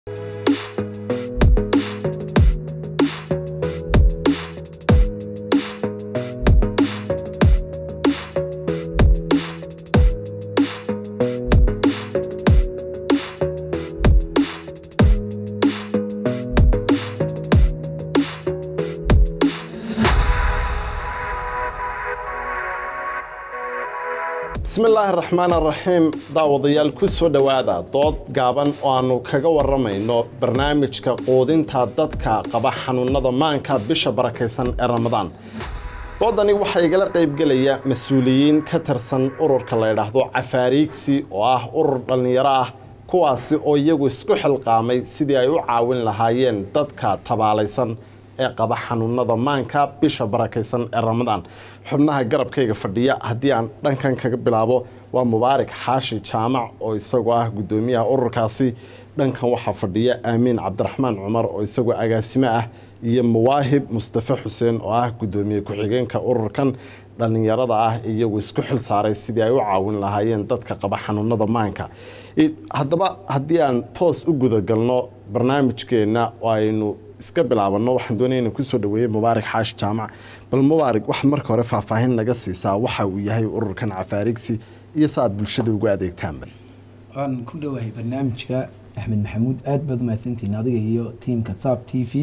bismi illaahi raxmaan araxiim daawadayaal ku soo dhowaada dood gaaban oo aannu kaga warramayno barnaamijka quudinta dadka qaba xanuunnada maanka bisha barakaysan ee ramadaan doodani waxaa igala qaybgelaya mas-uuliyiin ka tirsan ururka la ydhaahdo cafaariigsi oo ah urur dhallinyaro ah kuwaasi oo iyagu isku xilqaamay sidii ay u caawin lahaayeen dadka tabaalaysan ee qaba xanuunada maanka bisha barakaysan ee ramadaan xubnaha garabkayga fadhiya haddii aan dhankan kaga bilaabo waa mubaarak xaashi jaamac oo isagoo ah guddoomiyaha ururkaasi dhankan waxaa fadhiya aamiin cabdiraxmaan cumar oo isagoo agaasimo ah iyo muwaahib mustafe xuseen oo ah guddoomiye ku-xigeenka ururkan dhallinyarada ah iyagu isku xil saaray sidii ay u caawin lahaayeen dadka qaba xanuunada maanka haddaba haddii aan toos u gudagalno barnaamijkeenna oo aynu iska bilaabano waxaan doonaya inaan kusoo dhaweeyey mubaarak xaashi jaamac bal mubaarak waxaad marka hore faahfaahin naga siisaa waxa uu yahay ururkan cafaarigsi iyo sa aad bulshada ugu adeegtaanba waan ku dhowahay barnaamijka axmed maxamuud aad baad umahadsantihiin adiga iyo tiimka saab t v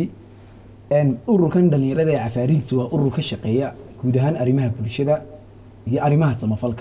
ururkan dhalinyarada ee cafaarigsi waa urur ka shaqeeya guud ahaan arrimaha bulshada iyo arrimaha samafalka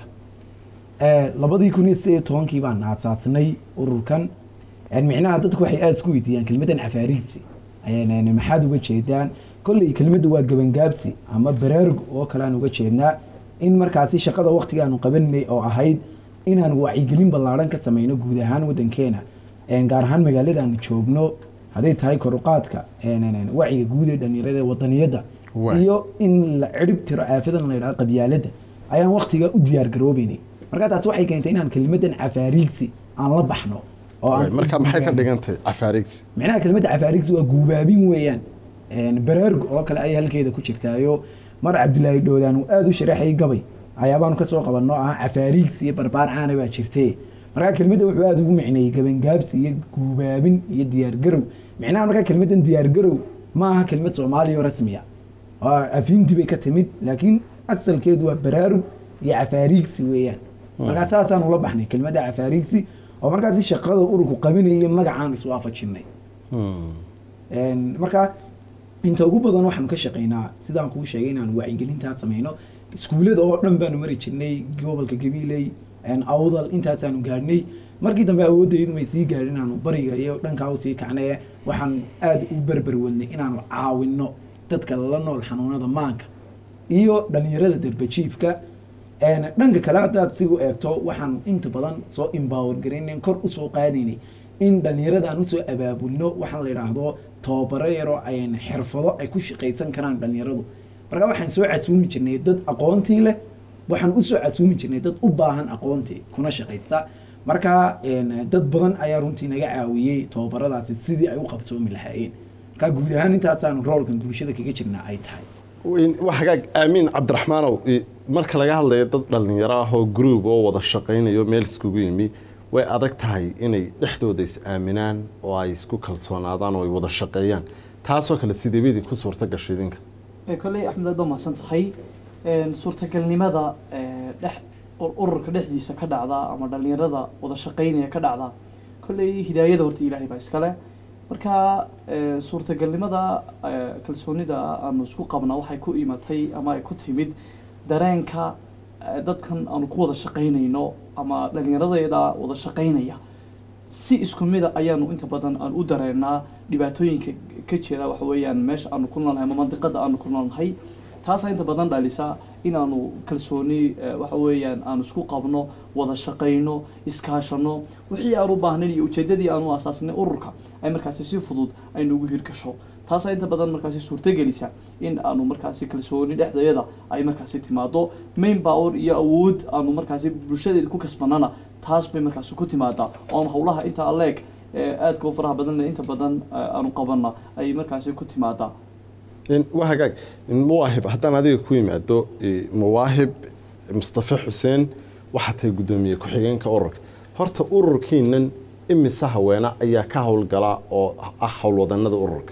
labadii kun iyo sideed iyo tobankii baan aasaasnay ururkan micnaha dadku waxay aada isku weydiiyaan kelmadan cafaarigsi maxaad uga jeedaan kolley kelmaddu waa gabangaabsi ama baraarug oo kale aan uga jeednaa in markaasi shaqada waktiga aanu qabanay oo ahayd inaan wacyigelin ballaadhan ka sameyno guud ahaan wadankeena gaar ahaan magaalada aanu joogno hadday tahay koruqaadka wacyiga guud ee dhalinyarada wadaniyadda iyo in la cirib tiro aafadan la yidhahdo qabyaaladda ayaan waktiga u diyaar garoobeynay markaa taas waxay keentay inaan kelmadan cafaariigsi aan la baxno marka maxay ka dhigantay cafaarigsi micnaha kelmadda cafaarigsi waa guubaabin weeyaan baraarug oo kale ayay halkeeda ku jirtaayo mar cabdilaahi dhowdaan uu aada u sharaxayay gabay ayaabaanu kasoo qabanno ah cafaarigsi iyo barbaar caana baa jirtee markaa kelmadda wuxuu aada ugu micneeyey gabangaabsi iyo guubaabin iyo diyaargarow micnaha markaa kelmaddan diyaargarow ma aha kelmad soomaaliya oo rasmiya afiinti bay ka timid laakiin asalkeedu waa baraarug iyo cafaarigsi weeyaan markaa saasaan ula baxnay kelmadda cafaarigsi oo markaasi shaqada ururku qabinaya magacaan iswaafajinay markaa inta ugu badan waxaanu ka shaqeynaa sidaan kuu sheegay inaanu wacyigelintaa sameyno iskuullada oo dhan baanu mari jirnay gobolka gabiiley awdal intaasaanu gaadhnay markii dambe awoodaydu may sii gaadhin inaanu bariga iyo dhankaa usii kacnaye waxaan aada u berber wadnay inaanu caawinno dadka la nool xanuunada maanka iyo dhalinyarada darbajiifka dhanka kale haddaad sigu eegto waxaan inta badan soo embower garaynayn kor usoo qaadaynay in dhalinyarada aan usoo abaabulno waxaan la yidhaahdo tababaro yaroo ayn xirfado ay ku shaqaysan karaan dhalinyaradu markaa waxaan soo casuumi jirnay dad aqoontii leh waxaan usoo casuumi jirnay dad u baahan aqoontii kuna shaqaysta markaa dad badan ayaa runtii naga caawiyey tababaradaasi sidii ay u qabsoomi lahaayeen markaa guud ahaan intaasaanu roolkan bulshada kaga jirnaa ay tahay hagaag aamiin cabdiraxmaanow marka laga hadlayo dad dhallinyaro ah oo groub oo wada shaqaynayo meel iskugu yimi way adag tahay inay dhexdooda is aaminaan oo ay isku kalsoonaadaan oo ay wada shaqeeyaan taasoo kale sideeba idinku suurta gasho idinka kolley axmed aad baa mahadsan tahay suurtagalnimada dhex ururka dhexdiisa ka dhacda ama dhallinyarada wada shaqaynaya ka dhacda kolley hidaayada horta ilaahay baa iskale marka suurtagalnimada kalsoonida aanu isku qabna waxay ku imatay ama ay ku timid dareenka dadkan aanu ku wada shaqaynayno ama dhallinyaradeeda wada shaqaynaya si isku mida ayaanu inta badan aan u dareennaa dhibaatooyinka ka jira waxa weeyaan meesha aanu ku noolnahay ama mandiqada aanu ku noolnahay taasaa inta badan dhalisa inaanu kalsooni waxa weeyaan aanu isku qabno wada shaqayno iskaashano wixii aan u baahnayn iyo ujeedadii aanu asaasnay ururka ay markaasi si fudud ay nagu hirgasho taasaa inta badan markaasi suurtagelisa in aanu markaasi kalsooni dhexdeeda ay markaasi timaado main power iyo awood aanu markaasi bulshadeeda ku kasbanana taas bay markaasi ku timaadaa oon howlaha inta aleeg aadka u faraha badan inta badan aanu qabana ay markaasi ku timaadaa waa hagaag muwaahib haddaan adiga ku yimaado muwaahib mustafe xuseen waxaa tahay guddoomiye ku-xigeenka ururka horta ururkiinan imise haweene ayaa ka howlgala oo ah howlwadanada ururka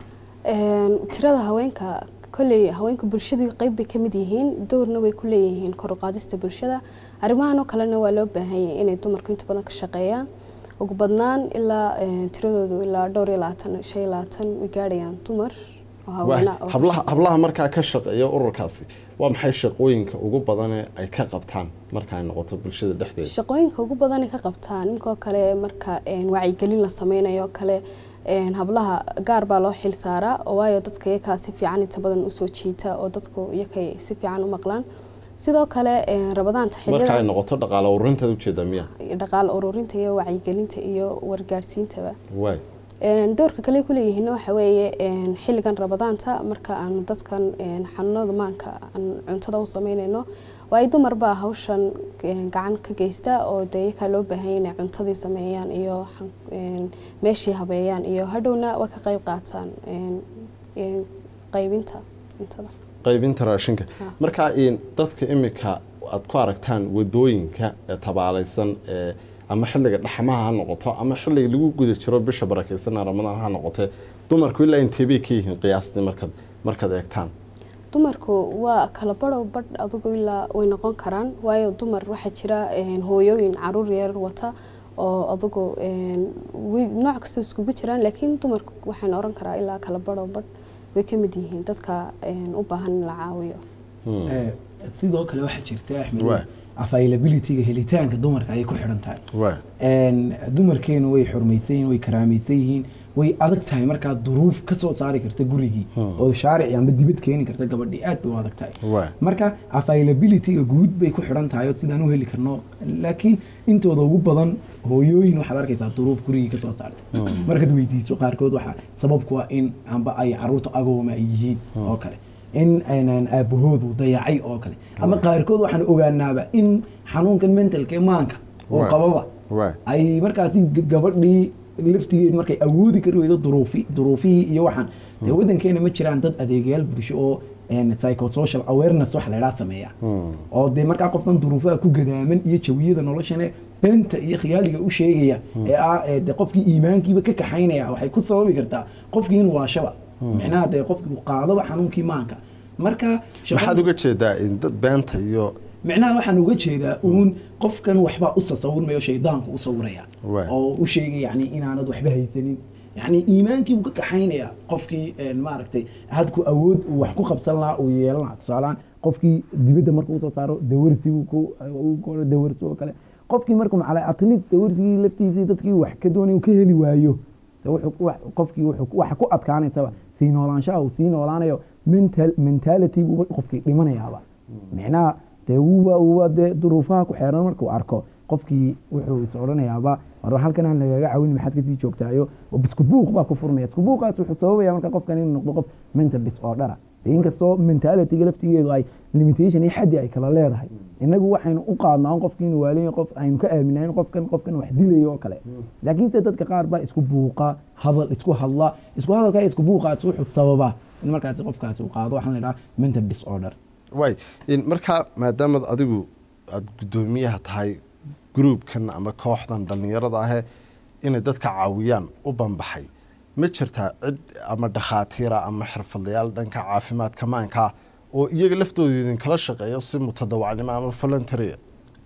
Een, tirada haweenka kolley haweenka bulshadu qayb bay ka mid yihiin dowrna way ku leeyihiin kor u qaadista bulshada arrimahan oo kalena waa loo baahan yahay inay dumarku inta badan ka shaqeeyaan ugu badnaan ilaa een, tiradoodu ilaa dhowr iyo labaatan shan iyo labaatan way gaadhayaan dumar oo Waay, haweena oo ka hablaha shaqeeya. hablaha markaa ka shaqeeya ururkaasi waa maxay shaqooyinka ugu badanee ay ka qabtaan marka ay noqoto bulshada dhexdeeda shaqooyinka ugu badan ay ka qabtaan ninkoo kale marka een, wacyigelin la sameynayo kale een, hablaha gaar baa loo xil saaraa oo waayo dadka iyakaa si fiican inta badan usoo jiita oo dadku iyakay si fiican u maqlaan sidoo kale een, rabadaanta marka ay xilliyada noqoto dhaqaale ururinteeda ujeeda miya dhaqaale ururinta iyo wacyigelinta iyo wargaarsiintaba waay Een, doorka kale ay ku leeyihiin waxa weeye een, xilligan rabadaanta marka aanu dadkan een, xanuunada maanka aan cuntada u sameynayno waayo dumar baa hawshan een, gacan ka geysta oo dee iyakaa loo baahan yahay inay cuntadii sameeyaan iyo xan- een, meeshii habeeyaan iyo hadhowna way ka qayb qaataan een, een, qaybinta cuntada qaybinta raashinka Ha. marka in dadka imika aad ku aragtaan wadooyinka ee tabaalaysan ee ama xilliga dhaxmaha ha noqoto ama xilliga lagu guda jiro bisha barakeysan ee ramadaan ha noqote dumarku ilaa intee bay ka yihiin qiyaastii markaad markaad eegtaan dumarku waa kala badhow badh adigu ilaa way noqon karaan waayo dumar waxaa jira een, hooyooyin caruur yar wata oo adigu een, way- nooc kastoo iskugu jiraan laakiin dumarku waxaan oran karaa ilaa kala badhow badh way ka mid yihiin dadka een, u baahan in la caawiyo Hmm. Eh, sidoo kale waxaa jirta axmed Waay. availabilityga helitaanka dumarka ayay ku xidhan tahay waay Een, dumarkeenu way xurmaysan yihiin way karaamaysan yihiin way adag tahay markaa duruuf ka soo saari karta gurigii oo shaarici amba dibad keeni karta gabadhii aad bay u adag tahay waay marka availabilityga guud bay ku xidhan tahay oo sidaan u heli karno laakiin intooda ugu badan hooyooyin waxaad arkaysaa duruuf gurigii ka soo saartay markaad weydiiso qaarkood waxaa sababku waa in amba ay caruurta agooma ay yihiin oo kale in aynan aabahoodu dayacay oo kale ama qaarkood waxaan ogaanaaba in xanuunkan mentalka ee maanka oo Waay. qababa waay ay markaasi g- gabadhii laftigeed markay awoodi kari weydo duruufi duruufihii iyo waxaan dee wadankeena ma jiraan dad adeegayaal bulsho oo een, psychosocial awareness wax laydhaa sameeya oo dee markaa qofkan duruufaha ku gadaaman iyo jawiyada noloshane beenta iyo khiyaaliga u sheegaya ee ah ee dee qofkii iimaankiiba ka kaxaynaya waxay ku sababi kartaa qofkii inuu waashaba micnaha dee qofkii uu qaadaba xanuunkii maanka marka shaqada- maxaad uga jeedaa in dad beenta iyo micnaha waxaan uga jeedaa uun qofkan waxbaa u tasawurmayo shaydaanku u sawiraya Waay. oo u sheegay yani inaanad waxba haysanin yani iimaankii buu ka kaxaynaya qofkii een, maaragtay hadku awood uu wax ku qabsan lahaa uu yeelan lahaa tusaalaan qofkii dibadda markuu usoo saaro dawarsi uu ku uu ku odhan dawarsi oo kale qofkii markuu macala at least dawarsigii laftiisii dadkii wax ka doonay uu ka heli waayo de wuxuu wax- qofkii wuxuu waxa ku adkaanaysaba sii noolaanshaha uu sii noolaanayo mental mentality buu qofkii dhimanayaaba micnaha dee wuuba wuuba dee duruufaha ku xeeran markuu arko qofkii wuxuu is odhanayaaba war halkan aan lagaga caawin maxaad kasii joogtaayo isku buuq baa ku furmaya isku buuqaas wuxuu sababaya marka qofkan inuu noqdo qof mental disordera dee inkastoo mentalityga laftigeedu ay limitation iyo xaddi ay kala leedahay innagu waxaynu u qaadnaa in qofkii inuu waalayo qof aynu ka aaminayn qofkan qofkan wax dilayo oo kale laakiinse dadka qaar baa isku buuqa hadal isku hadla isku hadalka iyo isku buuqaas wuxuu sababaa in markaasi qofkaasi uu qaado waxaan la idhaha mental disorder waay in markaa maadaamaad adigu aada guddoomiyaha tahay gruubkan ama kooxdan dhallinyarada ahee inay dadka caawiyaan u banbaxay ma jirtaa cid ama dhakhaatiira ama xirfadlayaal dhanka caafimaadka maanka ah oo iyaga laftooda idinkala shaqeeyo si mutadawacnimo ama voluntarya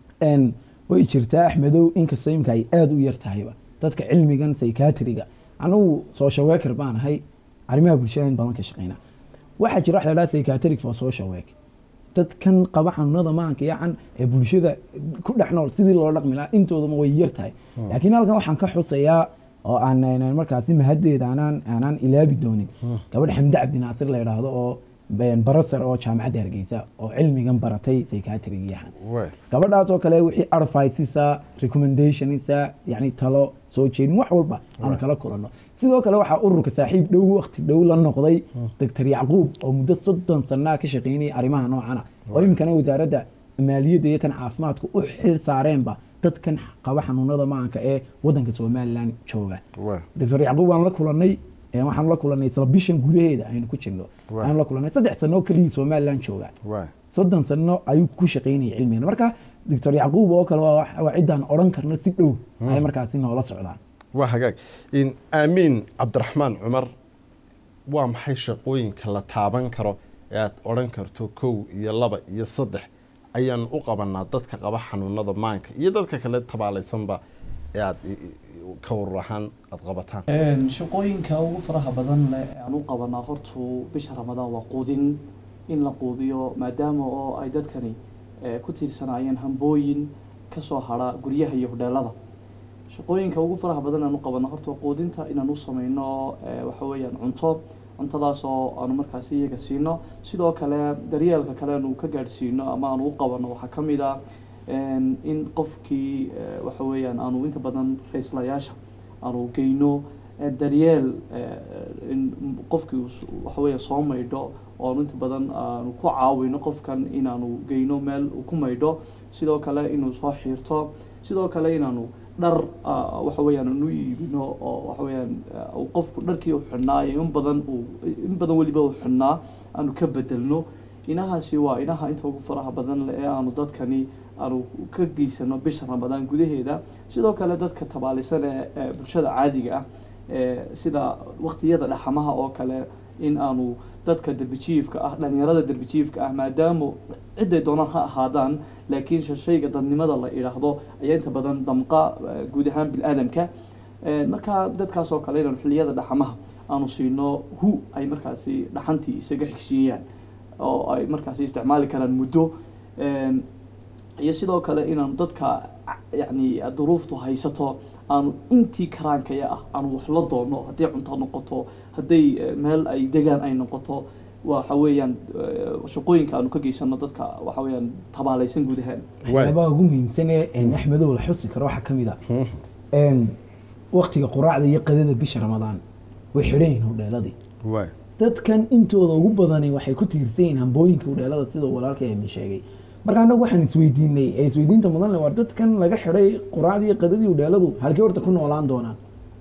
n way jirtaa axmedow inkastoo imka ay aada u yar tahayba dadka cilmigan psychiatriga anigu social worker baan ahay arrimaha bulshada in badan ka shaqeyna waxaa jira wax la dhaha psychiatric for social work dadkan qaba xanuunada maanka yacan ee bulshada ku dhex nool sidii loo dhaqmi lahaa intoodama way yar tahay laakiin halkan waxaan ka xusayaa oo aan aan markaasi mahaddeeda aanaan aanaan ilaabi doonin gabadh xamde cabdi naasir la yidhaahdo oo barasar oo jaamacadda hargeysa oo cilmigan baratay psychiatriga yahan waay gabadhaas oo kale wixii adviceisa recommendationisa yani talo soo jeedin wax walba aan kala kulanno sidoo kale waxaa ururka saaxiib dhow waqti dhow la noqday doctor yacquub oo muddo soddon sanaa ka shaqeynayay arrimaha noocana oo iminkana wasaaradda maaliyadda iyo tan caafimaadku u xil saareenba dadkan qaba xanuunada maanka ee wadanka somalilan jooga waay doctor yacquub waan la kulanay ee waxaan la kulanay isla bishan gudaheeda aynu ku jirno Waay. aan la kulanay saddex sano oo keliyii somalilan jooga waay soddon sano ayuu ku shaqeynayay cilmigan marka doctor yacquub oo kale waa wax- waa ciddaan odhan karno si dhow ay markaasi noola socdaan waa hagaag In aamiin cabdiraxmaan cumar waa maxay shaqooyinka la taaban karo ee aad odhan karto kow iyo laba iyo saddex ayaan u qabanaa dadka qaba xanuunada maanka iyo dadka kale tabaalaysanba ee aad i- i- ka warur ahaan aad qabataan Een, shaqooyinka ugu faraha badan leh ee aan u qabanaa hortu bisha ramadaan waa quudin in la quudiyo maadaama oo ay dadkani eh, ku tiirsanaayeen hambooyin kasoo hara guryaha iyo hodheelada shaqooyinka ugu faraha badan aan u qabanaa horta waa quudinta inaan u sameyno eh, waxa weeyaan cunto cuntadaas oo aanu markaasi iyaga siino sidoo kale daryeelka kale aanu ka gaadhsiino ama aanu u qabano waxaa ka mid ah een, in qofkii eh, waxa weeyaan aanu inta badan raislayaasha aanu geyno eh, daryeel eh, in qofkii uu s- waxa weeya soo maydho oo aanu inta badan aanu ku caawino qofkan inaanu geyno meel uu ku maydho sidoo kale inuu soo xiirto sidoo kale inaanu dhar ah, waxa weeyaan aanu iibino oo waxa weeyaan ah, uu qofku dharkii uu xidhnaa iyo in badan uu in badan weliba uu xidhnaa aanu ka bedelno inahaasi waa inaha inta ugu faraha badan leh ee aanu dadkani aanu ka geysano bisha ramadaan gudaheeda sidoo kale dadka tabaalisan ee ee bulshada caadiga ah ee sida waqtiyada dhaxamaha oo kale in aanu dadka derbijiifka ah dhalinyarada derbijiifka ah maadaama ciday doonaan ha ahaadaan laakiin sh- shayga dadnimada la idhaahdo ayaa inta badan damqa eh, guud ahaan bil-aadamka Eh, markaa dadkaas oo kale inaanu xilliyada dhaxamaha aanu siino hu ay markaasi dhaxantii isaga xigsiiyaan oo ay markaasi isticmaali karaan muddo Een, iyo sidoo kale inaanu dadka yani duruuftu haysato aanu intii karaankaya ah aanu wax la doono hadday cunto noqoto hadday eh, meel ay degaan ay noqoto waxa weeyaan eh, shaqooyinka aanu ka geysano dadka waxa weeyaan tabaalaysan guud ahaan Waay. waxyaabaha ugu muhiimsan ee een, axmedow la xusi karo waxaa ka mid ah een, waqtiga quraacda iyo qadada bisha ramadaan way xidhan yihiin hodheeladii waay dadkan intooda ugu badani waxay ku tiirsan yihiin hambooyinka udheelada sida walaalka eemi sheegay marka annagu waxaan isweydiinay ee isweydiinta mudan le war dadkan laga xidhay quraacdii iyo qadadii udheeladu halkee horta ku noolaan doonaan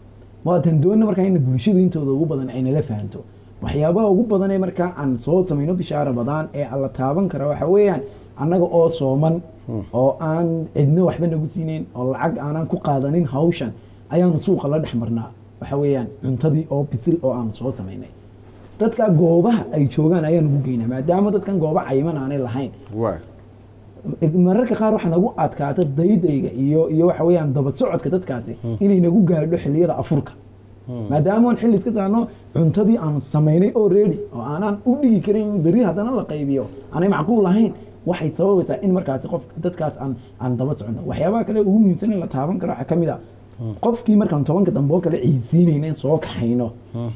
waatan doona markaa in bulshadu intooda ugu badan ay nala fahanto waxyaabaha ugu badan ee markaa aan soo samayno bisha ramadaan ee alla taaban kara waxa weeyaan annaga oo sooman oo aan cidna waxba nagu siinayn oo lacag aanan ku qaadanin hawshan ayaanu suuqa la dhex marnaa waxa weeyaan cuntadii oo bisil oo aanu soo samaynay dadka goobaha ay joogaan ayaan ugu geynaa maadaama dadkan gooba cayiman aanay lahayn waay mararka qaar waxaa nagu adkaata daydayga iyo iyo waxa weeyaan dabad socodka dadkaasi inay nagu gaadho xilliyada afurka maadaama aan xilli iska saarno cuntadii aan samaynay oo ready oo aanan u dhigi karin berri haddana la qaybiyo aanay macquul ahayn waxay sababaysaa in markaasi qof dadkaas aan aan daba socono waxyaabaha kale ugu muhiimsan in la taaban karo waxaa ka mid a qofkii markaan tobanka dambe oo kale ciidsiinayna soo kaxayno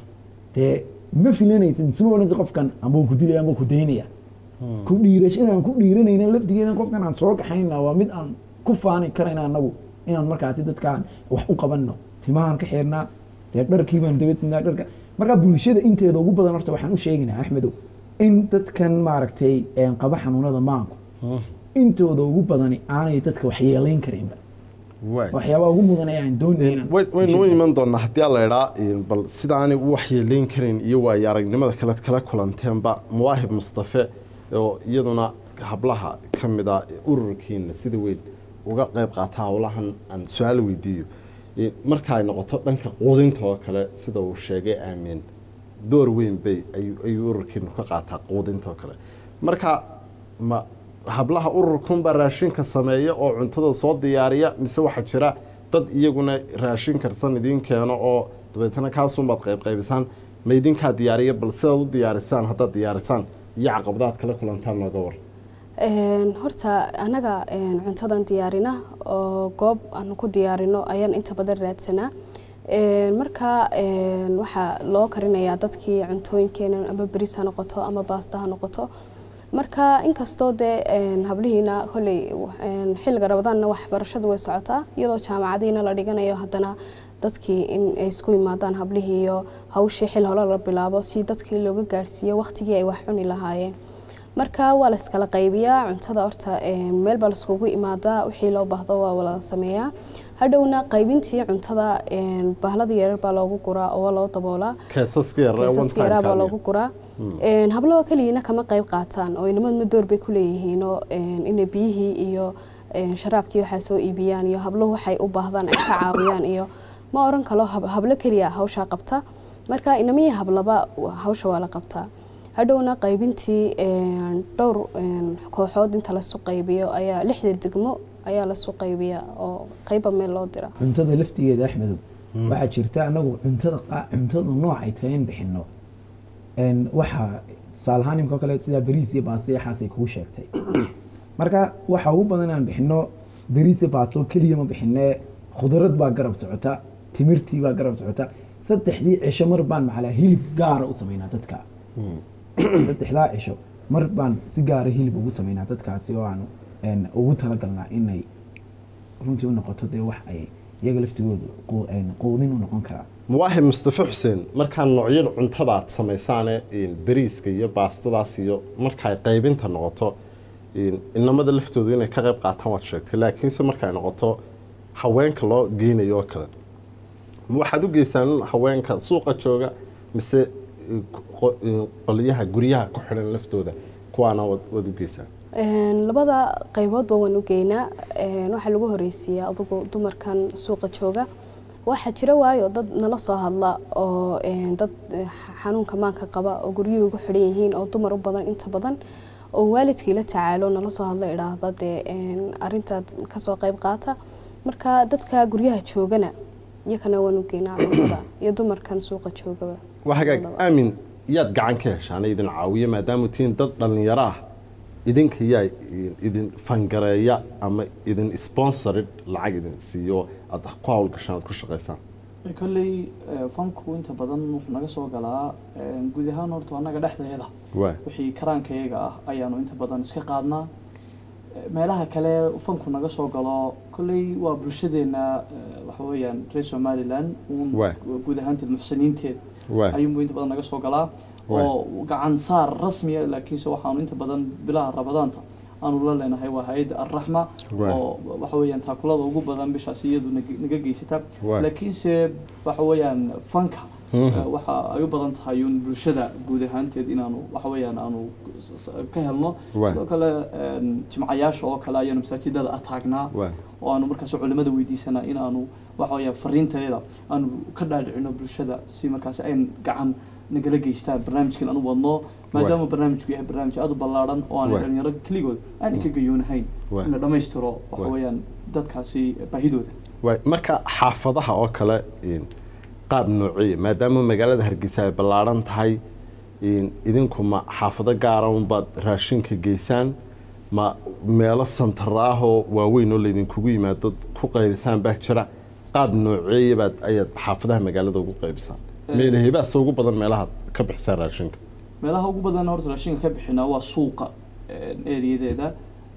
dee ma filanaysid isma odhanaysa qofkan ambuu ku dilaya ambuu ku daynaya ku dhiirashadaan ku dhiiranayna laftigeedan qofkan aan soo kaxayna waa mid aan ku faani karayna anagu inaan markaasi dadkaan wax u qabanno timahaan ka xeernaa dee dharkii baan dabadsinaa dharka markaa bulshada inteeda ugu badan horta waxaan u sheegaynaa axmedow in dadkan maaragtay een, qaba xanuunada maanku intooda ugu badani aanay dadka wax yeelayn karinba waay waxyaabaha ugu mudan ee aan doonayna Way- waynu u iman doonaa haddii alla idhaa bal sidaanay u waxyeelayn karin iyo waayo aragnimada kale kala kulanteenba mawaahib mustafe oo iyaduna hablaha ka mid a ururkiina sida weyn uga qayb qaata howlahan aan su-aal weydiiyo Eh, marka ay noqoto dhanka quudinta oo kale sida uu sheegay aamin door weyn bay ayuu ayuu ururkiinu ka qaataa quudinta oo kale marka ma hablaha ururkunbaa raashinka sameeya oo cuntada soo diyaariya mise waxaa jira dad iyaguna raashin karsan idiin keeno oo dabeetana kaasunbaad qaybqaybisaan ma idinkaa diyaariya bal sidaad u diyaarisaan haddaad diyaarisaan iyo caqabadaad kala kulantaan nooga war Een, horta anaga een, cuntadan diyaarina oo goob aan ku diyaarino ayaan inta badan raadsanaa Een, marka een, waxaa loo karinayaa dadkii cuntooyinkeena ama beris ha noqoto ama baasta ha noqoto marka inkastoo dee een, hablihiina kolley een, xilliga rabadaanna waxbarashadu way socotaa iyadoo jaamacadiina la dhiganayo haddana dadkii in ay isku yimaadaan hablihii iyo hawshii xil hore la bilaabo si dadkii looga gaadhsiiyo waqtigii ay wax cuni lahaayeen marka waa la iskala qaybiyaa cuntada horta een, meel baa laiskugu imaadaa wixii loo baahdo waa wala sameeyaa hadhowna qaybintii cuntada een, bahlada yaryar baa loogu guraa oo waa loo daboolaa keesaska yar ee one keesaska time yaraa baa kaaliya. loogu guraa Een, hablahoo keliyana kama qayb qaataan oo inamadna door bay ku leeyihiinoo een, inay biyihii iyo een, sharaabkii waxaa soo iibiyaan iyo habluhu waxay u baahdaan ay ka caawiyaan iyo ma oran kalo hab- hablo keliya hawshaa qabta marka inamihii hablaba hawsha waa la qabtaa hadhowna qaybintii een, dhowr een, kooxood inta lasu qaybiyo ayaa lixda degmo ayaa lasu qaybiya oo qayba meel loo dira cuntada laftigeeda axmedow waxaa jirta anagu cuntada qaa- cuntada noocay tahay in bixino een, waxaa tusaale ahaan imika oo kale sidaa bariis iyo baasto iyo waxaasay kuu sheegtay marka waxa ugu badan aan bixino bariis iyo baasto keliya ma bixine khudrad baa garab socota timirtii baa garab socota saddexdii cisho mar baan macalaa hilib gaara u sameynaa dadka saddexdaa cisho mar baan si gaara hilib ugu sameynaa dadkaasi oo aan een, ugu talagalnaa inay runtii u noqoto dee wax ay iyaga laftigooda qu- een, quudin u noqon karaa muwaahib mustafa xuseen markaa noocyada cuntada aad samaysaane een, bariiska iyo baastadaas iyo marka ay qaybinta noqoto een, inamada laftoodu inay ka qayb qaataan waad sheegtay laakiinse marka ay noqoto haweenka loo geynayo oo kale ma waxaad u geysaan haweenka suuqa jooga mise een, qo- een, qolyaha guryaha ku xidhan laftooda kuwaana waad waad u geysaan Een, labada qayboodba waan u geynaa Een, waxaa lagu horeysiiyaa adugu dumarkan suuqa jooga waxaa jira waayo dad nala soo hadla oo een, dad eh, xanuunka maanka qaba oo guryuhu ugu xidhan yihiin oo dumar u badan inta badan oo waalidkii la tacaalo nala soo hadla idhaahda dee een, arrintaad kasoo qayb qaata marka dadka guryaha joogana iyakana waan u geynaa cuntada iyo dumarkan suuqa joogaba waa hagaag Labadaba. aamin yaad gacan ka heshaan idin caawiya maadaama tihiin dad dhallinyaro ah idinka yaa idin fangareeya ama idin sponsorid lacag idin siiyo aad ku hawlgashaan aad ku shaqaysaan kolley eh, fanku inta badan wuxuu naga soo galaa eh, guud ahaan horta annaga dhexdeeda waa wixii karaankayaga ah ayaanu inta badan iska qaadnaa Eh, meelaha kale fanku naga soo galo kolley waa bulshadeena eh, waxa weeyaan reer somaliland uun Waay. guud ahaanteed muxsiniinteed waa ayuunbu inta badan naga soo galaa Waay. oo gacan saar rasmiya laakiinse waxaanu inta badan bilaha rabadaanta aanu la leenahay waa hay-adda arraxma Waay. oo waxa weeyaan taakulada ugu badan bishaas iyadu nag- naga geysata Waay. laakiinse waxa weeyaan fanka Mhm. eh, waxa ay u badan tahay uun bulshada guud ahaanteed inaanu waxa weeyaan aanu s- s- ka helno Waay. sidoo kale een, jimcayaasha oo kale ayaanu masaajidada ataagnaa waa oo aanu markaas culimada weydiisanaa in aanu waxa weeyaa fariinteeda aanu ka dhaadhicino bulshada si markaas ay gacan nagala geystaan barnaamijkan aanu wadno maadaama barnaamijku yahay barnaamij aad u ballaaran oo aan Waay. dhalinyaro keligood aan ka gayoonahayn Waay. in la dhammaystiro waxa Waay. weeyaan dadkaasi baahidooda waay marka xaafadaha oo kale een, qaab noociya maadaama magaalada hargeysa ay ballaaran tahay een, idinku ma xaafado gaara unbaad raashinka geysaan ma meelo santara ah oo waaweyn oo laydinkugu yimaado ku qaybisaan baa jira qaab nooceeya baad ayaad xaafadaha magaalada ugu qaybisaan meelaheebaase ugu badan meelahaad ka bixisaan raashinka meelaha ugu badan horta raashinka ka bixinaa waa suuqa ereyadeeda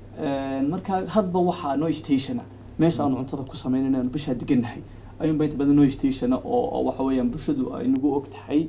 marka hadba waxaa noo stationa meesha aanu cuntada ku sameynayno aanu bishaa degannahay ayuunba inta badan noo stationa oo oo waxa weeyaan bulshadu ay nagu og tahay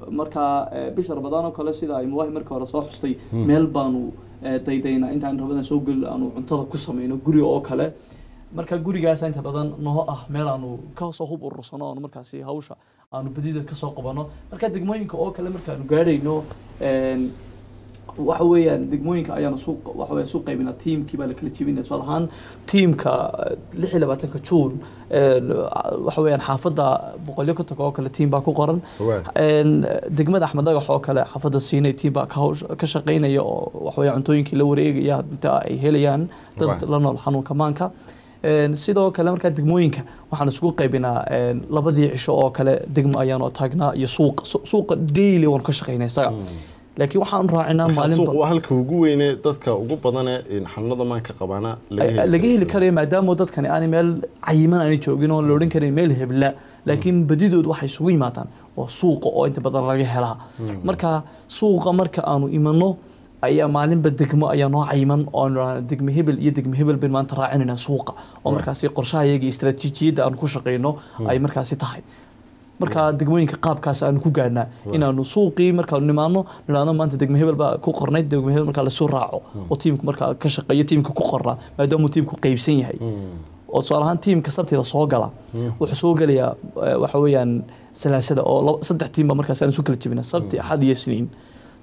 marka eh, bisha rabadaan oo kale sida ay muwaahi marka hore soo xustay meel baanu eh, daydaynaa intaan rabadaan soo gelin aanu cuntada ku sameyno guri oo kale marka gurigaas inta badan noo ah meel aanu kasoo hub urursano aanu markaasi hawsha aanu badida kasoo qabano marka degmooyinka oo kale markaanu gaadhayno een, waxa weeyaan degmooyinka ayaanu suuq waxa weeyaan suuq qaybina tiimkii baa la kala jebinaya tusaale ahaan tiimka lix iyo labaatanka juun een, waxa weeyaan xaafadda boqolyo ka tago oo kale tiim baa ku qoran Waay. een, degmada axmed dhagax oo kale xaafadda siinay tiim baa ka hawsh- ka shaqaynaya oo waxa weeyaan cuntooyinkii la wareegaya inta ay helayaan dad Waay. la nool xanuunka maanka Een, sidoo kale markaa degmooyinka waxaan isugu qaybinaa een, labadii cisho oo kale degmo ayaanu taagnaa iyo suuqa Su- suuqa daily waan ka shaqaynaa isaga laakiin waxaan raacinaa Marka suuq maalinba waa halka ugu weyne dadka ugu badane een, xanuunada maanka qabaana laga heli karayo maadaama dadkani aanay meel cayiman aanay joogin oo la odhan karin meel hebla laakiin badidood waxay isugu yimaadaan waa suuqa oo inta badan laga helaa marka suuqa marka aanu imano ayaa maalinba degmo ayaa noo cayiman oo aanu idhaahno degmo hebel iyo degmo hebel bayn maanta raacinayna suuqa oo markaasi qorshahayaga iyo istaraatiijiyadda aanu ku shaqayno ay markaasi tahay marka degmooyinka qaabkaas aanu ku gaadhnaa inaanu suuqii markaanu nimaano nidhaahno maanta degmo hebel baa ku qornay degmo hebel markaa lasoo raaco oo tiimku markaa ka shaqeeyo tiimka ku qornaa maadaamuu tiimku qaybsan yahay oo tusaale ahaan tiimka sabtida soo gala wuxuu soo gelayaa eh, waxa weeyaan salaasada oo laba- saddex tiim baa markaas aan isu kala jebina sabti axad iyo isniin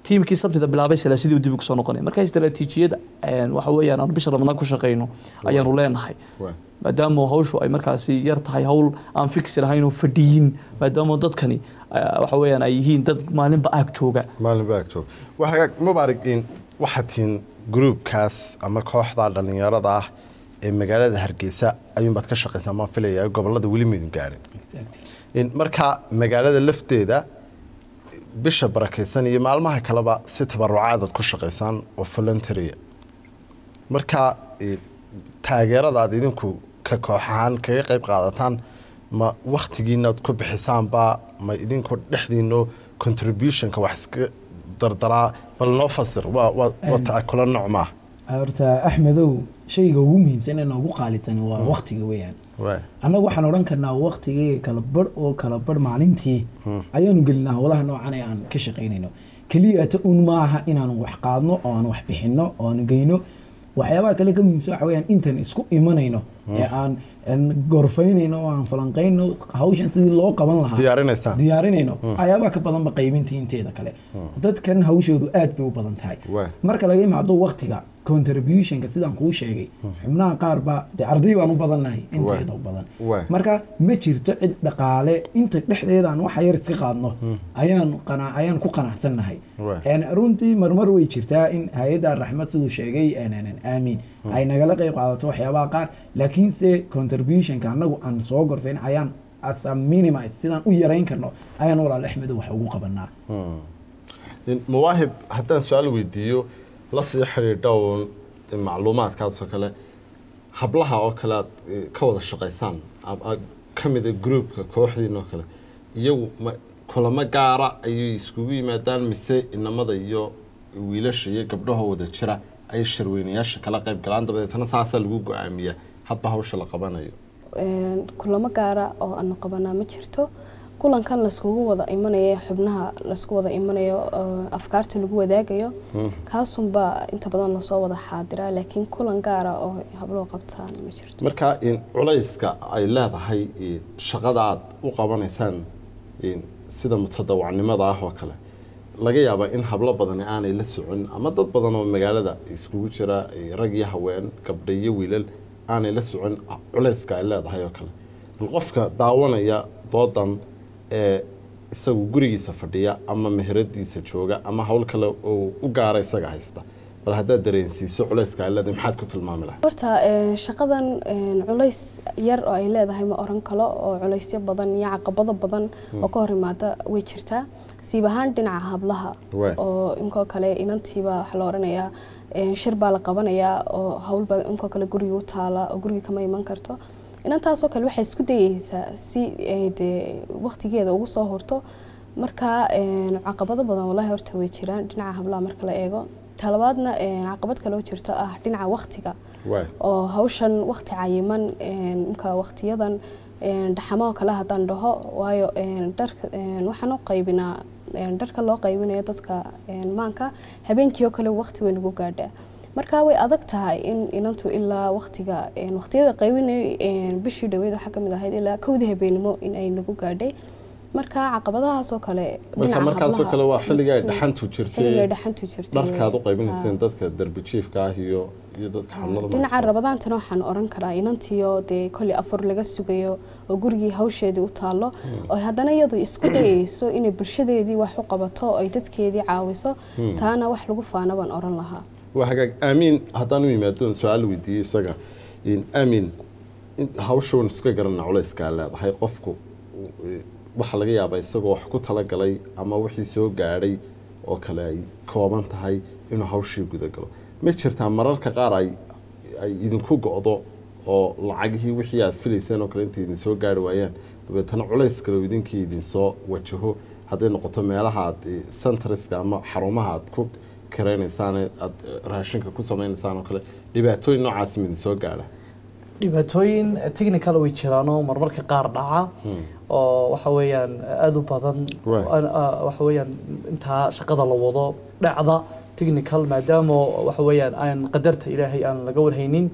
tiimkii sabtida bilaabay salaasidii dib ugu soo noqonay marka istaraatiijiyada een, waxa weeyaan aan bisha ramadaan ku shaqeyno ayaanu leenahay Waay. maadaama hawshu ay markaasi yar tahay hawl aan fiksi lahayn oo fadhiyin maadaama dadkani eh, waxa weeyaan ay yihiin dad maalinba aag jooga maalin baag joog waa hagaag mubaarig in waxaad tihiin gruubkaas ama kooxda dhallinyarada ah ee magaalada hargeysa ayuunbaad ka shaqaysaa maan filaya gobolada weli maydun gaadhin In marka magaalada lafteeda bisha barakaysan iyo maalmaha kaleba si tabarucaadaad ku shaqaysaan oo voluntarya marka eh, taageerada aad idinku ka koox ahaan kaga qayb qaadataan ma waktigiinaad ku bixisaanba ma idinku dhexdiino contributionka wax iska dardaraa bal noo fasir waa waa waa taakula nooc maaha horta axmedow shayga ugu muhiimsan ee noogu qaalisan waa waktiga weeyaan waay annagu waxaan odhan karnaa waktigii kala barh oo kala barh maalintii ayaanu gelinaa howlaha noocan ee aan ka shaqaynayno keliyata un maaha inaanu wax qaadno oo aan wax bixinno oo aanu geyno waxyaabaha kale ka muhiimsan waxa weeyaan intaan isku imanayno ee aan aan gorfaynayno oo aan falanqayno hawshan sidii loo qaban lahaa diyaarinaysaan diyaarinayno waxyaabaha ka badanba qaybintii inteeda kale dadkan hawshoodu aad bay u badan tahay Waay. marka laga imaado waktiga contributionka sidaan kuu sheegay xubnaha qaar ba dee arday baan u badannahay inteeda u badan Waay. marka ma jirto cid dhaqaale inta dhexdeedaan waxa yar iska qaadno ayaan qana ayaan ku qanacsannahay Waay. een runtii marmar way jirtaa in hay-adda raxmad siduu sheegay een, een, een, aamin ay nagala qayb qaadato waxyaabaha qaar laakiinse contributionka annagu aan soo gorfayn ayaan as a minimize sidaan u yarayn karno ayaan walaal axmedo wax ugu qabanaa In mawaahib haddaan su-aal weydiiyo la sii xidhiidha uun macluumaadkaasoo kale hablaha oo kale aad eh, ka wada shaqaysaan am- a- ka mida groupka kooxdiin oo kale iyagu ma kulamo gaara ayay iskugu yimaadaan mise inamada iyo wiilasha iyo gabdhaha wada jira ay sharweynayaasha kala qayb galaan dabadeetana saasaa lagu go-aamiyaa hadba hawsha la qabanayo Een, kulamo gaara oo aanu qabanaa ma jirto kulankan layskugu wada imanayo xubnaha laysku wada imanayo oo afkaarta lagu wadaagayo kaasunbaa inta badan lasoo wada xaadiraa laakiin kulan gaara oo habloo qabtaan ma jirto marka in culayska ay leedahay in shaqada aad u qabanaysaan in sida mutadawacnimada ah oo kale laga yaabaa in hablo badani aanay la socon ama dad badan oo magaalada iskugu jira eh, rag iyo haween gabdha iyo wiilal aanay la socon culayska ay leedahay oo kale bal qofka daawanaya doodan ee isagu gurigiisa fadhiya ama meheradiisa jooga ama hawl kale oo u gaara isaga haysta bal haddaad dareensiiso culayska ay leedahay maxaad ku tilmaami lahayd horta een, shaqadan een, culays yar oo ay leedahay ma oran kalo oo culaysyo badan iyo caqabado badan oo ka hor imaada way jirtaa siib ahaan dhinaca hablaha Waay. oo inkoo kale inantiiba waxaa la oranayaa een, shir baa la qabanayaa oo howlba inkoo kale guriga u taala oo guriga kama iman karto inantaasoo kale waxay isku dayeysaa si ay dee waqtigeeda ugu soo horto marka een, caqabado badan walahi horta way jiraan dhinaca hablaha marka la eego talabaadna een, caqabad kale oo jirto ah dhinaca waqtiga waay oo hawshan waqti cayiman een, imka waqtiyadan een, dhaxamo kale haddaan dhaho waayo een, dharka een, waxaan u qaybinaa een, dharka loo qaybinayo dadka een, maanka habeenkii oo kale waqti way nagu gaadhaa marka way adag tahay in inantu ilaa waqtiga een, waqtiyada qaybinayo een, bishii dhaweyd waxaa kamid ahayd ilaa kowdii habeenimo in ay nagu gaadhay marka caqabadahaasoo kale marka dhinaca markaasoo hablaha- kale waa xilliga ay Mm. dhaxantu xilliga ay jirtay dhaxantu jirtay dharkaad u Ah. qaybinayseen dadka darbi jiifka ah iyo iyo dadka xamlada dhinaca rabadaantana waxaan oran karaa inantiyo dee koley afur laga sugayo oo gurigii hawsheedii u taalo oo haddana iyadu isku dayeyso inay bulshadeedii wax u qabato oo ay dadkeedii caawiso taana wax lagu faana baan oran lahaa waa hagaag aamiin haddaan u yimaado su-aal weydiiyey isaga in aamiin in hawshan iska garana culayskaa leedahay qofku eh, waxaa laga yaabaa isagoo wax ku talagalay ama wixii soo gaadhay oo kale ay kooban tahay inuu hawshii gudagalo ma jirtaa mararka qaar ay ay idinku go-do oo lacagihii wixii aad filayseen oo kale intay idin soo gaari waayaan dabeetana culays kale uu idinkii idinsoo wajaho hadday noqoto meelaha aad eh, centreska ama xarumaha aad ku karaynaysaan aad eh, raashinka ku samaynaysaan oo kale dhibaatooyin noocaas ma idin soo gaadha dhibaatooyin technical way jiraanoo marmarka qaar dhaca oo waxa weeyaan aada u badan Right. Aan- ah, waxa weeyaan intaa shaqada la wado dhacda technical maadaama waxa weeyaan aan qadarta ilaahay aan laga warhaynin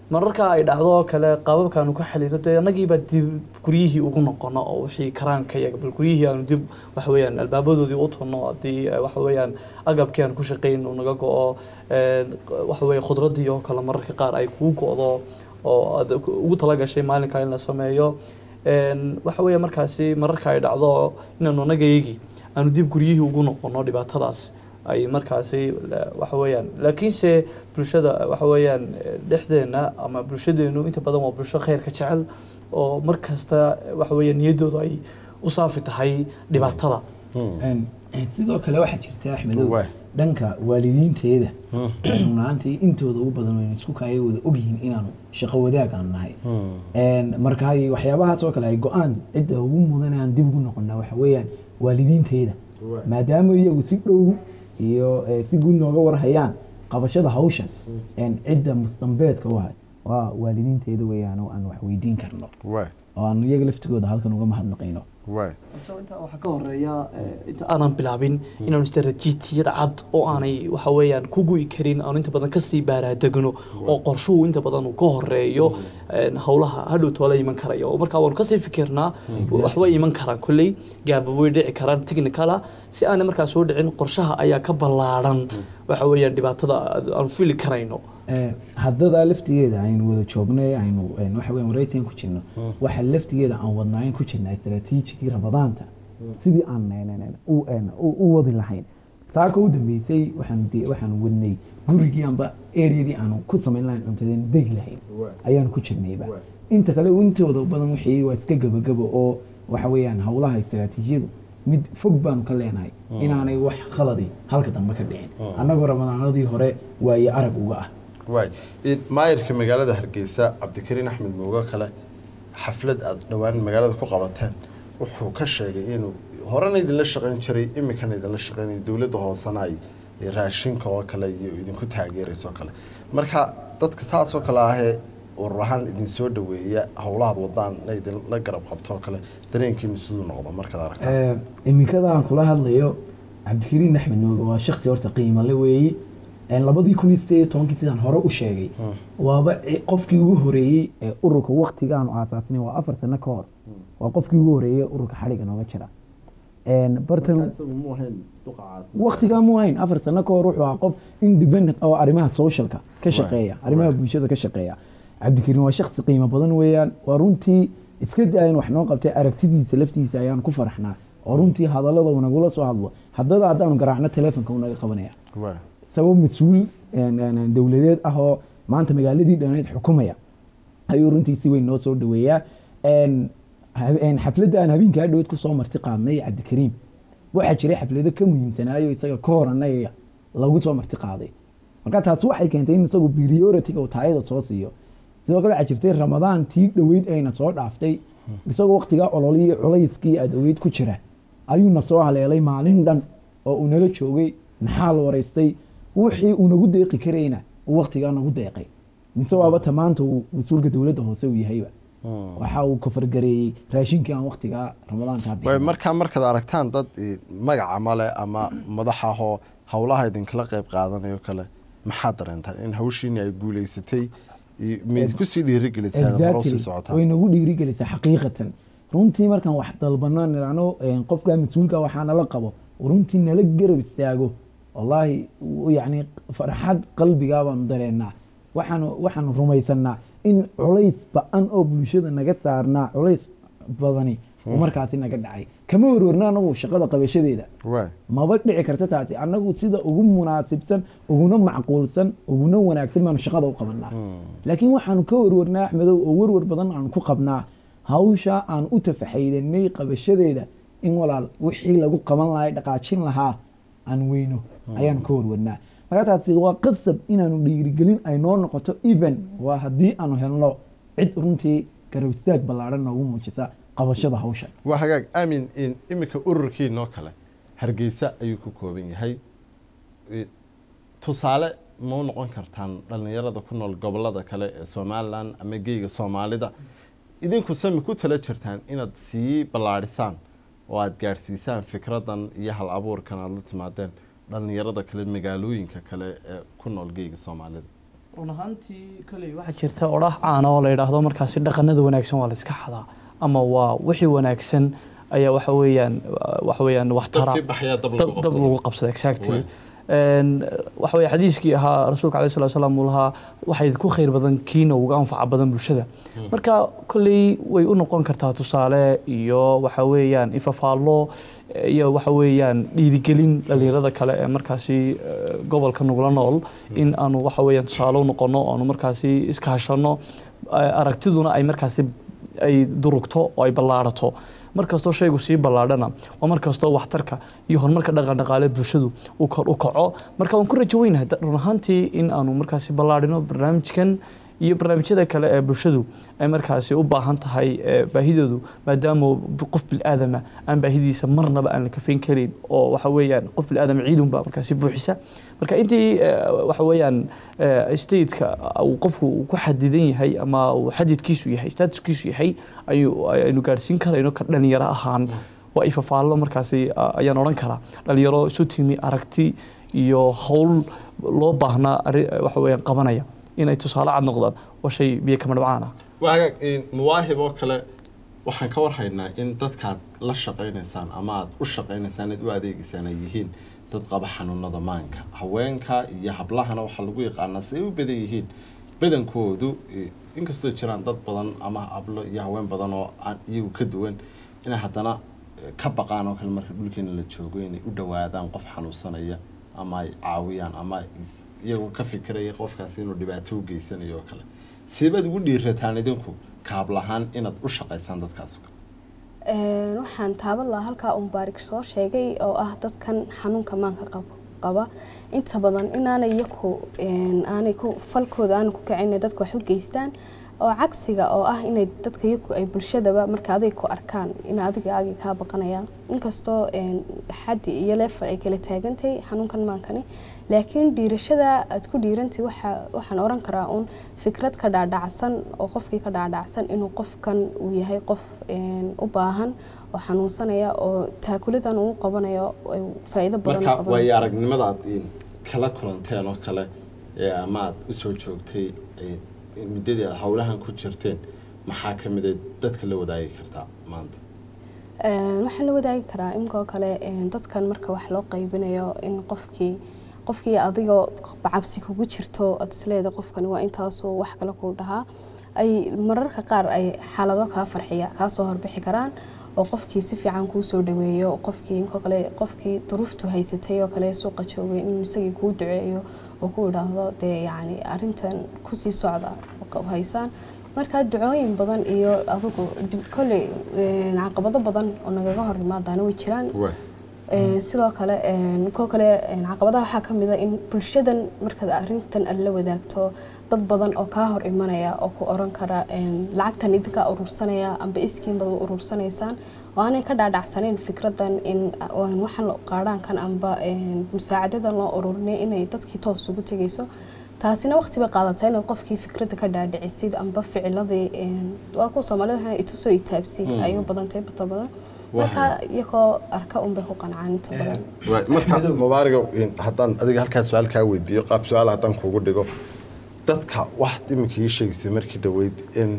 mararka ay dhacdo oo kale qaababkaanu ka xalino dee annagiiba dib guryihii ugu noqono oo wixii karaanka iyaga bal guryihii aanu dib waxa weeyaan albaabadoodii u tunno haddii eh, waxa weeyaan agabkii aan ku shaqayn uu naga go-o eh, waxa weeye khudradii oo kale mararka qaar ay kuu go-do oo aad ugu talagashay maalinka in la sameeyo Een, waxa weeye markaasi mararka ay dhacdo inaanu annagayagii aanu dib guryihii ugu noqono dhibaatadaas ay markaasi la- waxa weeyaan laakiinse bulshada waxa weeyaan eh, dhexdeena ama bulshadeenu inta badan waa bulsho khayrka jecel oo mar kasta waxa weeye niyaddoodu ay u saafi tahay dhibaatada Een, een, sidoo kale waxaa jirta axmedow Waay. dhanka waalidiinteeda runaantii intooda ugu badan wayna isku kaaya wada ogyihiin inaanu shaqo wadaag aan nahay Een, marka ay waxyaabahaas oo kale ay go-aan cidda ugu mudan aan dib ugu noqonaa waxa weeyaan waalidiinteeda maadaama iyagu si dhow iyo eh, si guud nooga warhayaan qabashada hawshan een, cidda mustambeedka u hay waa waalidiinteeda weeyaan oo aan wax weydiin karno waay oo aan iyaga laftigooda halkan uga mahadnaqayno waay Isagoo intaa waxaa ka horeeya eh, inta aanan bilaabin inaanu istaraatiijiyad cad oo aanay waxa weeyaan ku gu'i karin aanu inta badan kasii baaraadegno oo qorshuhu inta badan uu ka horeeyo een, howlaha hadhow toola iman karaya oo markaa waanu kasii fikirnaa waxbay iman karaan kolley gaaba way dhici karaan technicala si aanay markaa soo dhicin qorshaha ayaa ka ballaaran waxa weeyaan dhibaatada aanu fili karayno Eh, haddadaa laftigeeda aynu wada joognay aynu een, waxa weyan waraysigan ku jirno waxa laftigeeda aan wadnaayn ku jirnaa istaraatiijigii rabadaanta sidii aan een, een, een, u- een, u u wadi lahayn saaka u dambeysay waxaanu de- waxaanu wadnay gurigii amba eryadii aanu ku samayn lahayn cuntadeenu degi lahayn ayaanu ku jirnayba inta kale intooda badan wixii waa iska gabagabo oo waxa weeyaan howlaha istaraatiijiyadu mid fog baanu ka leenahay inaanay wax khaladi halka dambe ka dhicin annagoo ramadaanadii hore waaye arag uga ah waay In maayirka magaalada hargeysa cabdikariin axmed moogo kale xaflad aad dhowaan magaalada ku qabateen wuxuu ka sheegay inuu horena idinla shaqayn jiray iminkana idinla shaqaynayo dowladda hoosena ay ay raashinka oo kale iyo idinku taageerayso kale marka dadka saasoo kale ahee urur ahaan idin soo dhaweeya howlahaad wadaan na idinla garab qabto oo kale dareenkiinu siduu noqdo markaad aragtaa Eh, iminkada aan kula hadlayo cabdikariin axmed nooge waa shaksi horta qiimale weeyi Een, labadii kun iyo sideed iyo tobankii sidaan hore u sheegay waaba ci- qofkii ugu horeeyey ee ururka waktigaanu aasaasnay waa afar sano ka hor waa qofkii ugu horeeyey ururka xadhiga nooga jira Een, bartan waktigaa mu hayn afar sano ka hor wuxuu ahaa qof independent oo arrimaha socialka ka shaqeeya arrimaha bulshada ka shaqeeya cabdikariin waa shaksi qiimo badan weeyaan waa runtii iska daayan wax noo qabtay aragtidiisa laftiisa ayaan ku faraxnaa oo runtii hadallada uu nagula soo hadlo haddada haddaanu garaacno telefonka uu naga qabanaya waay sabab mas-uul een, een, een, dowladeed ah oo maanta magaaladii dhaneed xukumaya ayuu runtii si weyn noo soo dhaweeyaa Een, ha- een, xafladda aan habeenkaa dhaweed kusoo marti qaadnay cabdikariim waxaa jiray xaflado ka muhiimsanaayo isaga ka horanaya lagu soo marti qaaday marka taasi waxay keentay in isagu priority-ga uu taayada soo siiyo sidoo kale waxaa jirtay ramadaan tii dhoweyd ayna soo dhaaftay isagoo waqtigaa ololihii culayskii adoweyd ku jira ayuuna soo haleelay maalin dhan oo uu nala joogay naxaal waraystay wixii uu nagu deeqi karayna uu waqtigaa nagu deeqay mise waaba ta maanta uu mas-uulka dowladda hoose uu yahayba waxa uu kafargareeyey raashinkii aan waqtigaa ramadaankaa waay bixin markaa markaad aragtaan dad eh, magaca male ama madax ahoo howlaha idinkala qayb qaadanayo kale maxaad dareentaa in hawshiini ay guuleysatay iyo mid kusii dhiirigelisaan hore usii socotaan way nagu dhiirigelisaa xaqiiqatan runtii markaan wax dalbano nidhahno qofkaa mas-uulka waxaa nala qabo runtii nala garab istaago wallaahi w- yacni farxad qalbigaa baanu dareennaa waxaanu waxaanu rumaysanaa in culays ba-an oo bulshada naga saarnaa culays badani uu markaasi naga dhacay kama warwarna anagu shaqada qabashadeeda waay maba dhici karta taasi annagu sida ugu munaasibsan uguna macquulsan uguna wanaagsan baanu shaqada u qabanaa laakiin waxaanu ka warwarnaa axmedow oo warwar badan aanu ku qabnaa hawsha aan u tafaxaydanay qabashadeeda in walaal wixii lagu qaban lahaa dhaqaajin lahaa aan weyno ayaanu ka warwarnaa marka taasi waa qasab inaanu dhiirigelin ay noo noqoto even waa haddii aanu helno cid runtii garab istaag ballaadhan noogu muujisa qabashada hawshan waa hagaag aamin in iminka ururkiinoo kale hargeysa ayuu ku kooban yahay E, tusaale ma u noqon kartaan dhallinyarada ku nool gobolada kale ee somalilan ama geyga soomaalida idinku sami ku tala jirtaan inaad sii ballaadhisaan oo aada gaadhsiisaan fikradan iyo hal abuurkan aada la timaadeen dhallinyarada kale magaalooyinka kale ee ku nool geyga soomaalida run ahaantii koley waxaa jirta odhaah caana oo la yidhaahdo markaasi dhaqanada wanaagsan waa la iska xadaa ama waa wixii wanaagsan ayaa waxa weeyaan waxa weeyaan wax tara dabkii baxyaa dab dab lagu dab qabsaday lagu qabsada exactly Waay. Een, waxa weeye xadiiskii ahaa rasuulka alayhi salatu wasalaam uu lahaa waxay ku khayr badan kiina uga anfaca badan bulshada marka kolley way u noqon kartaa tusaale iyo waxa weeyaan ifafaallo eh, iyo waxa weeyaan dhiirigelin dhalinyarada kale ee markaasi eh, gobolka nugula nool in aanu waxa weeyaan tusaale u noqono aanu markaasi iskaashano eh, aragtiduna ay markaasi ay durugto oo ay ballaarato mar kastoo shaygu sii ballaadhana waa mar kastoo waxtarka iyo horumarka dhaqan dhaqaale bulshadu uu kor u kaco marka waan ku rajo weynahay da- run ahaantii in aanu markaasi ballaadhino barnaamijkan iyo barnaamijyada kale ee bulshadu ay markaasi u baahan tahay eh, baahidoodu maadaama b- qof bil'aadama aan baahidiisa marnaba aan la kafayn karin oo waxa weeyaan qof bil'aadama ciidunbaa markaasi buuxisa marka intii eh, waxa weeyaan eh, stateka uu qofku uu ku xadidan yahay ama uu xadidkiisu yahay statuskiisu yahay ayuu aynu gaadhsiin karayno ka dhalinyaro ahaan waa ifafaallo markaasi ah, ayaan odhan karaa dhalinyaro isu timi aragti iyo howl loo baahnaa arri- waxa weeyaan qabanaya inay tusaale cad noqdaan waa shay biyo kama dhibcaan ah waa hagaag in mawaahib oo kale waxaan ka warhaynaa in dadkaad la shaqaynaysaan ama aad u shaqaynaysaan aad u adeegaysaan ay yihiin dad qaba xanuunada maanka haweenka iyo hablahana waxaa lagu yaqaanaa si ay u badan yihiin badankoodu eh, inkastoo jiraan dad badan ama hablo iyo haween badan oo aan iyagu ka duwan inay haddana eh, ka baqaan oo kale marka dhulkeena la joogo inay u dhowaadaan qof xanuunsanaya ama ay caawiyaan ama is- iyagoo ka fikiraya qofkaasi inuu dhibaato u geysanayo oo kale siibaad ugu dhiirataan idinku kaablahaan inaad u shaqaysaan dadkaas Een, waxaan taaban lahaa halkaa uun baarig soo sheegay oo ah dadkan xanuunka maanka qab- qaba inta badan inaanay iyaku een, aanay ku falkooda aanay ku kacin inay dadka wax u geystaan oo cagsiga oo ah inay dadka iyaku ay bulshadaba marka adiga ku arkaan in adiga agi kaa baqanayaan inkastoo een, xaddi iyo leefal ay kala taagantahay xanuunkan maankani laakiin dhiirashada aad ku dhiirantahay waxa waxaan oran karaa uun fikrad ka dhaadhacsan oo qofkii ka dhaadhacsan inuu qofkan uu yahay qof een, u baahan oo xanuunsanaya oo taakuladan uu qabanayo ay faa'iido badan u marka waayo qabanayso. aragnimada aad in kala kulanteen oo kale ee ama aad usoo joogtay ee, in muddadii aad howlahan ku jirteen maxaa ka mid a dadka la wadaagi kartaa maanta Een, waxaan la wadaagi karaa inkoo kale een, dadkan marka wax loo qaybinayo in qofkii qofkii adigoo cabsi kugu jirto aad isleeda qofkani waa intaasuu wax kale kuu dhahaa ay mararka qaar ay xaalado kaa farxiya kaa soo horbixi karaan oo qofkii si fiican kuu soo dhaweeyo qofkii inkoo kale qofkii duruuftu haysatay oo kale suuqa joogay in isagii kuu duceeyo oo ku idhaahdo dee yacni arrintan kusii socda oo haysaan marka ducooyin badan iyo adigu dib- kolley een, caqabado badan oo nagaga hor yimaadaana way jiraan Een, sidoo kale een, koo kale een, caqabadaha waxaa ka mid a in bulshadan markaad arrintan aad la wadaagto dad badan oo kaa hor imanaya oo ku oran kara een, lacagtan idinkaa urursanaya amba iskiin baad u urursanaysaan oo aanay ka dhaadhacsaneyn fikradan in een, waxaan lo- qaadhaankan amba een, musaacadadan loo ururinay inay dadkii toos ugu tegayso taasina waqti bay qaadataa inay qofkii fikradda ka dhaadhicisid amba ficiladii een, waa kuwa soomaalida waxaa itusoo itaabsi Mm. ayuu badantay bata badan Waa marka iyagoo arka unbay ku qancaan inta badan marka mubaariga haddaan adiga halkaa su-aal kaa weydiiyo qaab su-aal haddaan kuugu dhigo dadka wax iminka ii sheegaysay markii dhaweyd in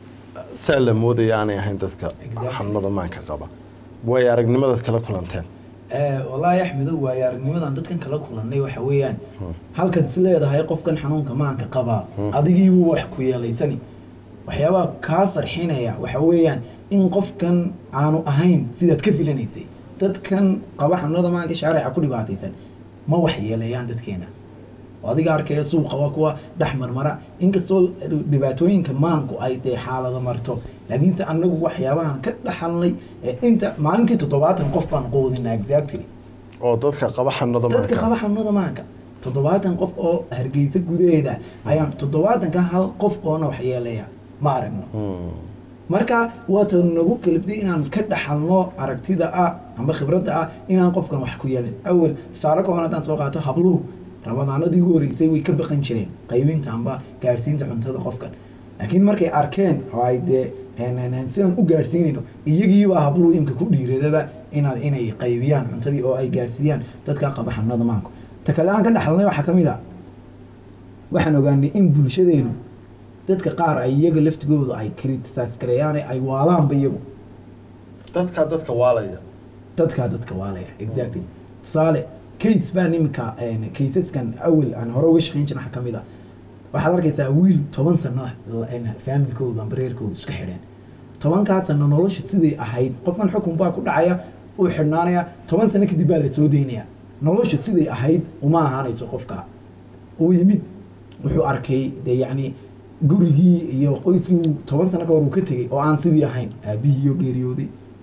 saa la moodaya aanay ahayn dadka Exactly. xanuunada maanka qaba way aragnimadaad kala kulanteen Eh, wallaahi axmedow waayo aragnimadan dadkan kala kulannay waxa weeyaan halkaad is leedahay qofkan xanuunka maanka qabaa adigiibuu wax ku yeelaysani waxyaabaha kaa farxinaya waxa weeyaan in qofkan aanu ahayn sidaad ka filanaysay dadkan qaba xanuunada maanka shaarica ku dhibaataysan ma wax yeelayaan dadkeena oo adiga arkaya suuqa waa kuwa dhex marmara inkastoo dhibaatooyinka maanku ay dee xaalado marto laakiinse anagu waxyaabahan ka dhaxalnay ee inta maalintii toddobaatan qof baan quudinaa exactly oo dadka qaba xanuunada dadka qaba maanka xanuunada maanka toddobaatan qof oo hargeysa gudaheeda ayaan toddobaatanka hal qof oona wax yeelaya ma aragno Hmm. marka waata nagu kalibday inaan ka dhaxalno aragtida ah ama khibradda ah inaan qofkan wax ku yeelin awel tusaale kooban haddaan soo qaato habluhu ramadaanadii ugu horreysay way ka baqan jireen qaybinta amba gaadhsiinta cuntada qofkan laakiin markay arkeen oo ay dee een, een, een, sidaan u gaadhsiinayno iyagiibaa habluhu imka ku dhiiradaba inaad inay qaybiyaan cuntadii oo ay gaadhsiiyaan dadka qaba xanuunada maanku ta kale aan ka dhaxalnay waxaa ka mid ah waxaan ogaanay in bulshadeenu dadka qaar ay iyaga laftigooda ay criticize gareeyaan ay waalaanba iyagu dadkaa dadka waalaya dadkaa dadka waalaya exactly tusaale case baan iminka caseskan awel aan hore uga shaqeyn jirin waxaa kamid ah waxaad arkaysaa wiil toban sano faamilkooda amba reerkooda iska xidheen tobankaa sano nolosha siday ahayd qofkan xukun baa ku dhacaya uu xidhnaanaya toban sano kadib baa la soo daynaya nolosha siday ahayd uma ahaanayso qofka uu yimid wuxuu arkay dee yacni gurigii iyo qoyskii uu toban sano ka hor uu ka tegey oo aan sidii ahayn aabihii iyo geeriyooday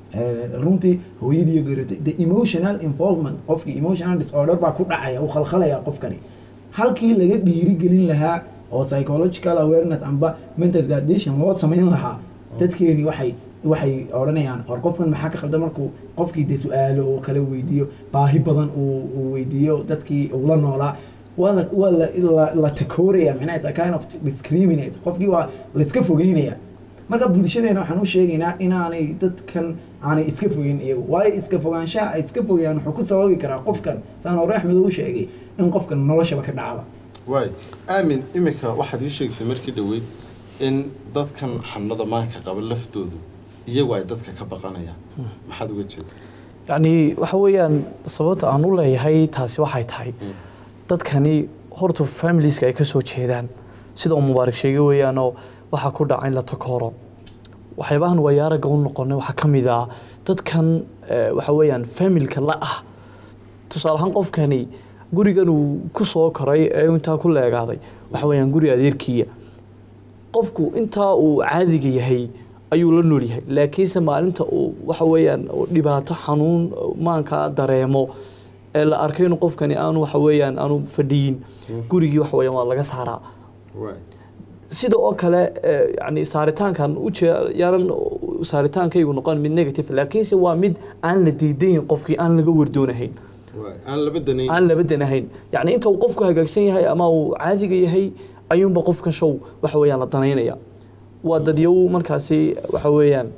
runtii hooyadii iyo geeriyooday the emotional involvement qofkii emotional disorder baa ku dhacaya uu khalkhalaya qofkani halkii laga dhiirigelin lahaa oo psychological awareness amba mental retardation loo samayn lahaa dadkeeni waxay waxay odhanayaan or qofkan maxaa ka qaldan markuu qofkii dee su-aalo oo kale weydiiyo baahi badan uu uu weydiiyo dadkii uu la noolaa waa la waa la la, la takooraya macnaha it's a kind of discriminate qofkii waa la iska fogeynaya marka bulshadeena waxaan u sheegaynaa inaanay dadkan aanay iska fogeyn iyagu waayo iska fogaanshaha ay iska fogayaan wuxuu ku sababi karaa qofkan saan hore axmed u sheegay in qofkan noloshaba ka dhacaba waay aamin iminka waxaad ii sheegaysay markii dhoweyd in dadkan xanuunada maanka qaba laftoodu iyagu ay dadka ka baqanayaan maxaad uga jeeda yacni waxa weeyaan sababta aan u leeyahay taasi waxay tahay dadkani horta familieska ay ka soo jeedaan sida uu mubaarak sheegay weeyaanoo waxaa ku dhaca in la takooro waxyaabahan wayaaraga u noqonay waxaa ka mid ah dadkan eh, waxa weeyaan familka la ah tusaale ahaan qofkani gurigan uu ku soo koray ee intaa ku leegaaday waxa weeyaan guri adeerkiya qofku intaa uu caadiga yahay ayuu la nool yahay laakiinse maalinta uu waxa weeyaan uu dhibaato xanuun maanka dareemo ee la arkay inuu qofkani aanu waxa weeyaan aanu fadhiyin gurigii waxa weeyaan waa laga saaraa waay sida oo kale eh, yani saaritaankan uje yaanan saaritaankaygu noqon mid negative laakiinse waa mid aan la diidayn qofkii aan laga wardoonahayn waay aan laba danayn aan laba danahayn yani inta uu qofku hagaagsan yahay ama uu caadiga yahay ayuunba qofkan show waxa weeyaan la danaynaya waa dadyow markaasi waxa weeyaan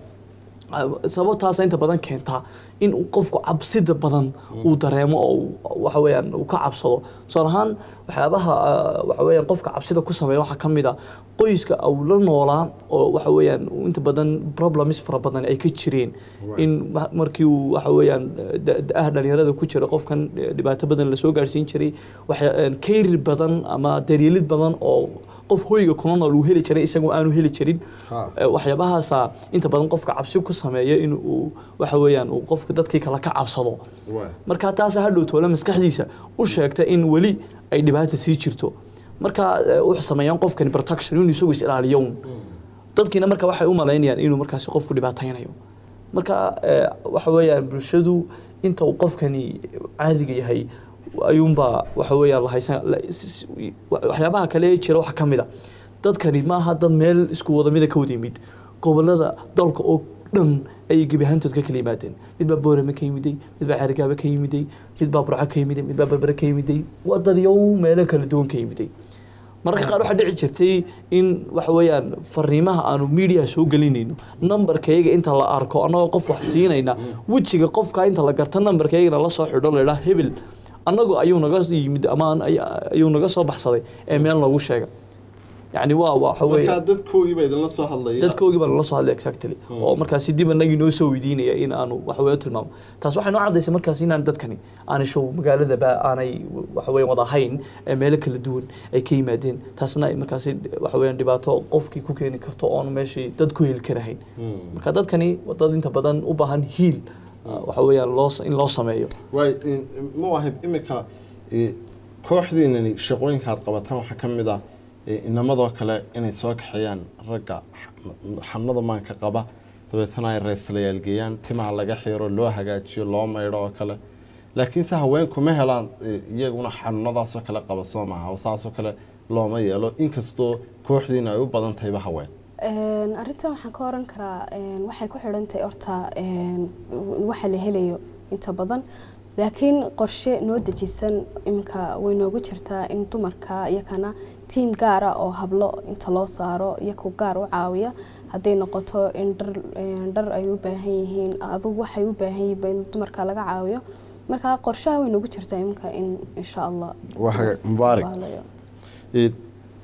sababtaasa inta badan keentaa in uu qofku cabsida badan uu dareemo oo uu- waxa weeyaan uu ka cabsado tusaale ahaan waxyaabaha ah, waxa weeyaan qofka cabsida ku sameeya waxaa ka mid a qoyska uu la noolaa oo waxa weeyaan uu inta badan problems fara badan ay ka jireen Right. in ma- markii uu waxa weeyaan da- da-aha dhalinyarada ku jira qofkan eh, dhibaato badan lasoo gaarsiin jiray waxa kayrir badan ama daryeelid badan oo qof hoyga kuna nool uu heli jiray isagoo aanu heli jirin Ha. Eh, waxyaabahaasa inta badan qofka cabsi ku sameeya in uu waxa weeyaan uu qofka dadkii kale ka cabsado waay marka taasa hadhow toole maskaxdiisa u sheegta in weli ay dhibaata sii jirto marka eh, wuxuu sameeyaan qofkani protection inuu isagu is ilaaliyo un dadkiina marka waxay u malaynayaan inuu markaasi qofku dhibaataynayo marka eh, waxa weeyaan bulshadu inta uu qofkani caadiga yahay ayuunbaa waxa weeyaan la haysan la- s- s- waxyaabaha kale ee jira waxaa ka mid a dadkani maaha dad meel isku wada mida ka wada yimid gobolada dalka oo dhan ayay gebi ahaantood ka kala yimaadeen mid baa boorame ka yimiday mid baa ceerigaaba ka yimiday mid baa burco ka yimiday mid baa berbere ka yimiday waa dadyow meelo kala duwan ka yimiday mararka qaar waxaa dhici jirtay in waxa weeyaan fariimaha aanu media soo gelinayno nambarkayga inta la arko annagoo qof wax siinayna wejiga qofka inta la garta nambarkaygana la soo xidho la idhaa hebel annagu ayuu naga yimid ama aan- ay- ayuu naga soo baxsaday ee meel noogu sheega yacni waa waxa weeye markaa dadkoogii baa idinla soo hadlaya dadkoogii baa nala soo hadlay exactly oo markaasi dib anagii noo soo weydiinaya in aanu waxa weeye u tilmaamo taas waxay noo cadaysay markaasi inaan dadkani aanay show magaaladaba aanay waxa weeye wada ahayn ee meelo kala duwan ay ka yimaadeen taasna ay markaasi waxa weeyaan dhibaato qofkii ku keeni karto oon meeshii dad ku heli karahayn marka dadkani waa dad inta badan u baahan hiil waxa weeyaan loo in loo sameeyo waay mu ahib iminka eh, kooxdiinani shaqooyinka aad qabataan waxaa ka mid ah eh, inamadoo kale inay soo kaxeeyaan ragga xa- xanuunada maanka qaba dabeetana ay reeslayaal geeyaan timaha laga xiiro loo hagaajiyo loo maydho oo kale laakiinse haweenku ma helaan eh, iyaguna xanuunadaasoo kale qaba soo maaha oo saasoo kale looma yeelo inkastoo kooxdiina ay u badan tahayba haween Een, arrintan waxaan ka oran karaa een, waxay ku xidhan tahay horta een, waxa la helayo inta badan laakiin qorshe noo dejisan iminka way noogu jirtaa in dumarka iyakana tiim gaara oo hablo inta loo saaro iyaku gaar u caawiya hadday noqoto in dhar een, dhar ay u baahan yihiin adugu waxay u baahan yihiin in dumarka laga caawiyo marka qorshaha way noogu jirtaa iminka in insha allah Waa hagaag- mubaarak. laga helayo. Eh,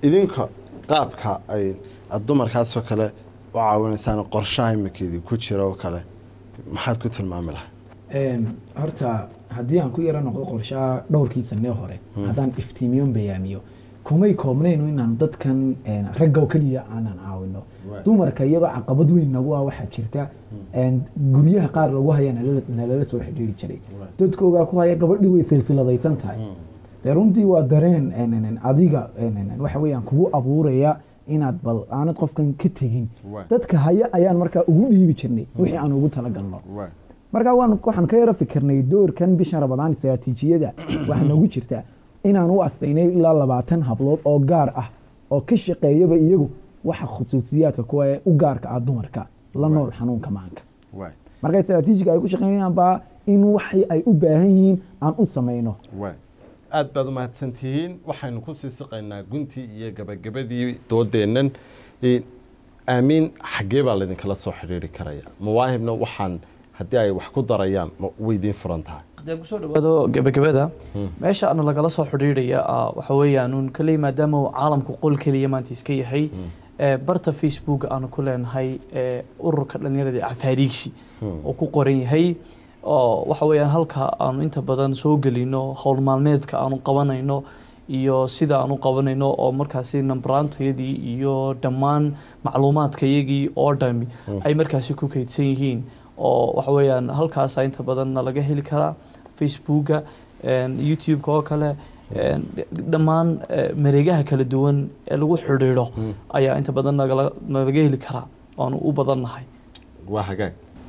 idinka qaabka ay aad dumarkaasoo kale u caawinaysaan qorshaha iminkeedii ku jira oo kale maxaad ku tilmaami lahay Een, horta haddii aan ku yaro noqdo qorshaha dhowrkii sanee hore haddaan iftiimiyon bayaamiyo kumay koobnayno inaan dadkan een, ragga oo keliya aanan caawino Right. dumarka iyadoo caqabad weyn nagu ah waxaa jirta een, guryaha qaar lagu haya nalala- nalala soo xidhiiri jiray dadkoogaa ku haya gabadhii way silsiladaysan tahay dee runtii waa dareen een, een, een, adiga een, een, een, waxa weeyaan kugu abuuraya inaad bal aanad qofkan ka tegin Right. dadka haya ayaan markaa ugu dhiibi jirnay wixii aan ugu talagalno markaa waan waxaan ka yaro fikirnay doorkan bishan rabadaan istaraatiijiyada waxaa noogu jirta inaan u astaynay ilaa labaatan hablood oo gaar ah oo ka shaqeeyaba iyagu waxa khusuusiyaadka kuwa ee u gaarka ah dumarka la nool xanuunka maanka marka istaraatiijiga ay ku shaqeynayaan baa in waxay ay u baahan yihiin aan u samayno aad baad u mahadsantihiin waxaynu kusii siqaynaa guntii iyo gabagabadii doodeennan Eh, aamiin xaggee baa laydinkala soo xidhiiri karaya mawaahibna waxaan haddii ay wax ku darayaan ma weydiin furan tahay haddii aan kusoo dhawaado gebagabada meesha ana lagala soo xidhiidhaya ah, waxa weeyaan uun kale maadaama uu caalamku qol keliya maanta iska yahay ee, barta facebook aanu ku leenahay ee, ururka dhalinyarada ee cafaariigsi oo ku qoran yahay oo waxa weeyaan halka aanu inta badan soo gelino howl maalmeedka aanu qabanayno iyo sida aanu qabanayno oo markaasi nambaraantayadii iyo dhammaan macluumaadkayagii oo dhami ay markaasi ku kaydsan yihiin oo waxa weeyaan halkaasa inta badan nalaga heli karaa facebooka een, youtube-ka oo kale een, dhammaan eh, mareegaha kala duwan ee lagu xidhiidho ayaa inta badan nagala nalaga heli karaa waanu u badannahay waa hagaag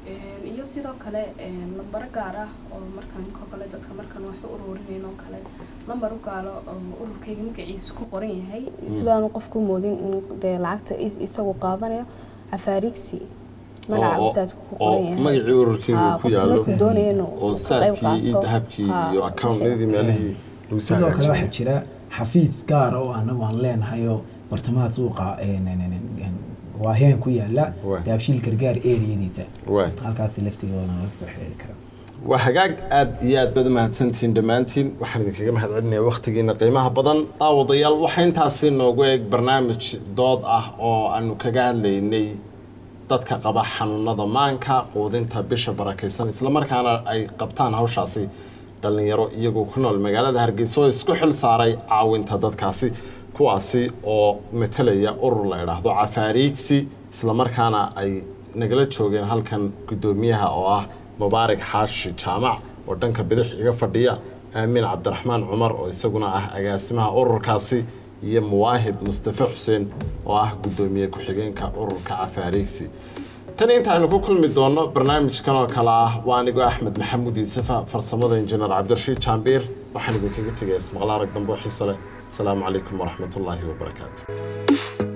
iyo sidoo kale lambaro gaar ah oo markaan ko kale dadka markaan wax u ururinayno oo kale lambar u gaalo oo ururkayga magaciisu ku qoran yahay sidaanu qofku moodin in dee lacagta is- isagu qaadanayo cafaarigsi magaca oo- usaadku ku oo qoran yahay magacii ururkiigu Haa, ku qofku yaallo markuu doonayo inuu oo ka qayb saadkii iyo qaato. dahabkii Haa, iyo accountnadii meelihii lagu soo sidoo kale waxaa hagaajiyay jira xafiis gaara oo anagu aan leenahay oo bartamaha suuqa een, een, een, een, waaheen ku yaala Waay. daabshiil gargaar eriyadiisa Waay. halkaasi laftigoodana laga soo xiriiri karaa waa hagaag aad iyo aad baad mahadsantihiin dhammaantiin waxaan idinkaga mahadcelinaya wakhtigiina qiimaha badan daawadayaal waxaa intaasi noogu eeg barnaamij dood ah oo aanu kaga hadlaynay dadka qaba xanuunada maanka quudinta bisha barakaysan islamarkaana ay qabtaan hawshaasi dhallinyaro iyagoo ku nool magaalada hargeysa oo isku xil saaray caawinta dadkaasi kuwaasi oo matalaya urur la idhaahdo cafaariigsi islamarkaana ay nagala joogeen halkan guddoomiyaha oo ah mubaarak xaashi jaamac oo dhanka bidix iga fadhiya aamin cabdiraxmaan cumar oo isaguna ah agaasimaha ururkaasi iyo muwaahib mustafe xuseen oo ah guddoomiye ku-xigeenka ururka cafaariigsi tan intaaynu ku kulmi doonno barnaamijkan oo kale ah waa anigoo axmed maxamuud yuusufa farsamada injineer cabdirashiid jaambiir waxaan idinkaga tegaya ismaqlaarag dambe oo xiise leh asalaamu calaykum waraxmatullaahi wabarakaatu